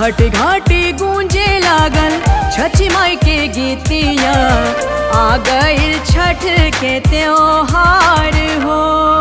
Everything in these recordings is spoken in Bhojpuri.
घाट घाटी गूंजे लागल छठी माई के गीतिया आ गइल छठ के त्योहार हो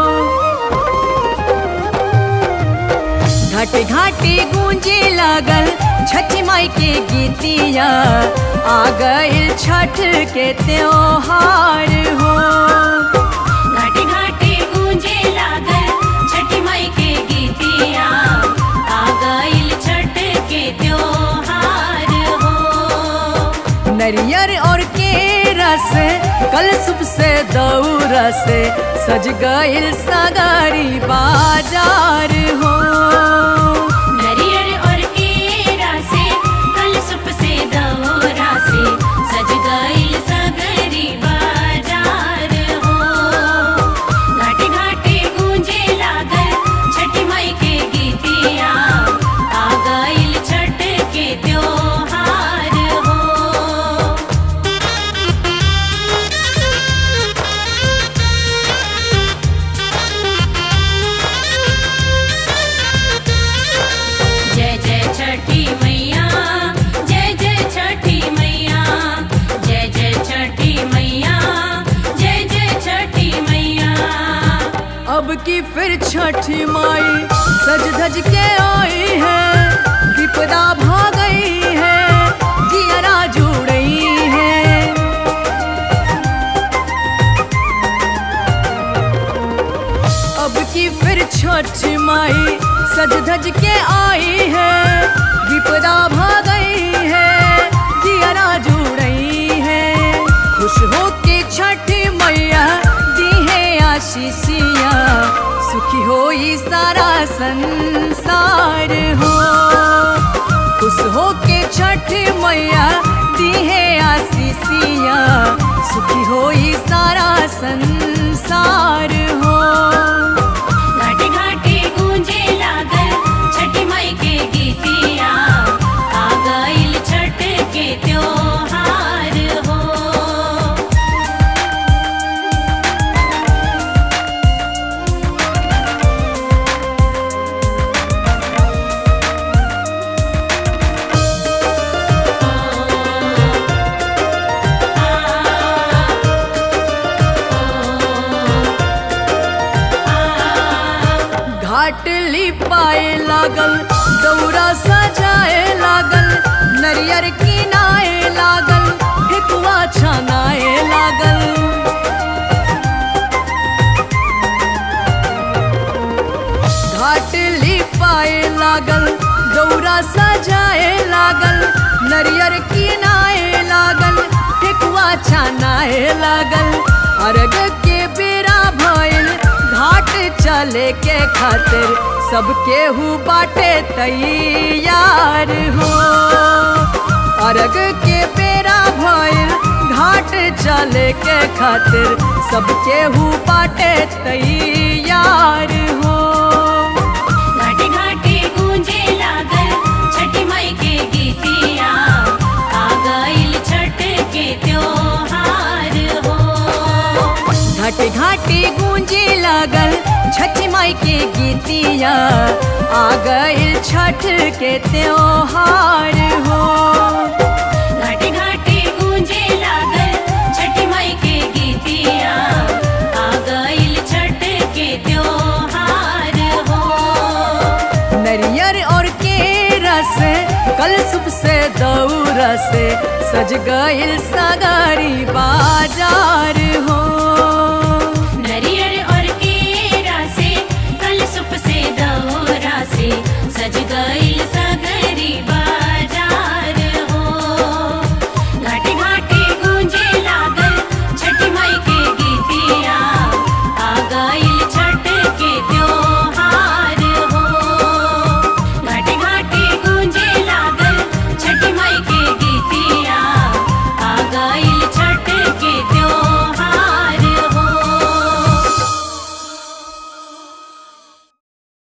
घाट घाटी गूंजे लागल छठी माई के गीतिया आ गइल छठ के त्योहार हो घाटे घाटे गूंजे लागल छठी माई के गीतिया आ गइल छठ के त्योहार हो नरियर और केरा से कल सुबह से दौरा से सज गइल सगारी बाजार हो नरियर और केरा से कल सुप से दौरा से सज गइल सगरी बाजार हो घाटे घाटे गूंजे लागल छठी माई के गीतिया आ गइल छठ के त्योहार हो जय जय छठी मैया जय जय छठी मैया जय जय छठी मैया जय जय छठी मैया अब की फिर छठी माई सज धज के आई है विपदा भाग गई है जियरा जुड़ रही है अब की फिर छठ माई सज धज के आई है विपदा भाग गई है जियरा जुड़ रही है खुश हो के छठ मैया दी है आशीषिया सुखी हो ये सारा संसार हो खुश हो के छठ मैया दी है आशीषिया सुखी हो ये सारा संसार हो घाटे घाटे गूंजे लागल छठी माई के गीतिया आ गइल छठ के त्योहार हो घाट लिपाए लागल दौरा सजाए लागल नरियर किनाए लागल ठेकुआ छनाए लागल घाट लिपाए लागल दौरा सजाए लागल नरियर किनाए लागल ठेकुआ छनाए लागल अर्घ के बेरा भइल घाट चले के खातिर सब केहू बाटे तैयार हो अर्घ के बेरा भइल घाट चले के खातिर सब केहू बाटे तैयार हो घाटे घाटे गूंजे लागल छठी माई के गीतिया आ गइल छठ के त्योहार हो घाटे घाटे गूंजे लागल छठी माई के गीतिया आ गइल छठ के त्योहार हो घाटे घाटे गूंजे लागल छठी माई के गीतिया आ गइल छठ के त्योहार हो नरियर और केरा से कल सुबह से दौरा से सज गइल सगारी बाजार हो